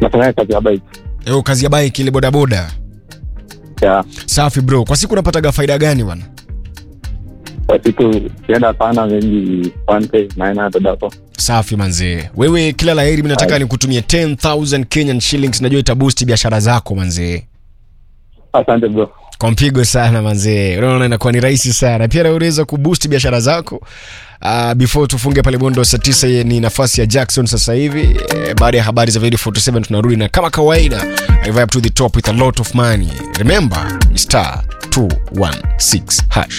nafanya kazi ya bike Eo, kazi ya bike ile bodaboda. ya Safi bro. Kwa siku unapataga faida gani bwana? kwa siku sienda sana maybe 1k 900 hapo Safi manzee. Wewe kila laheri, mimi nataka Hai. nikutumie 10000 Kenyan shillings, najua itaboost biashara zako manzee. asante bro Kwa mpigo sana manzee, unaona inakuwa ni rahisi sana. Pia na unaweza kuboost biashara zako. Uh, before tufunge pale bondo saa tisa, ye ni nafasi ya Jackson sasa hivi. Eh, baada ya habari za Video 47 tunarudi na kama kawaida, I vibe to the top with a lot of money. Remember, ni star 216 hash.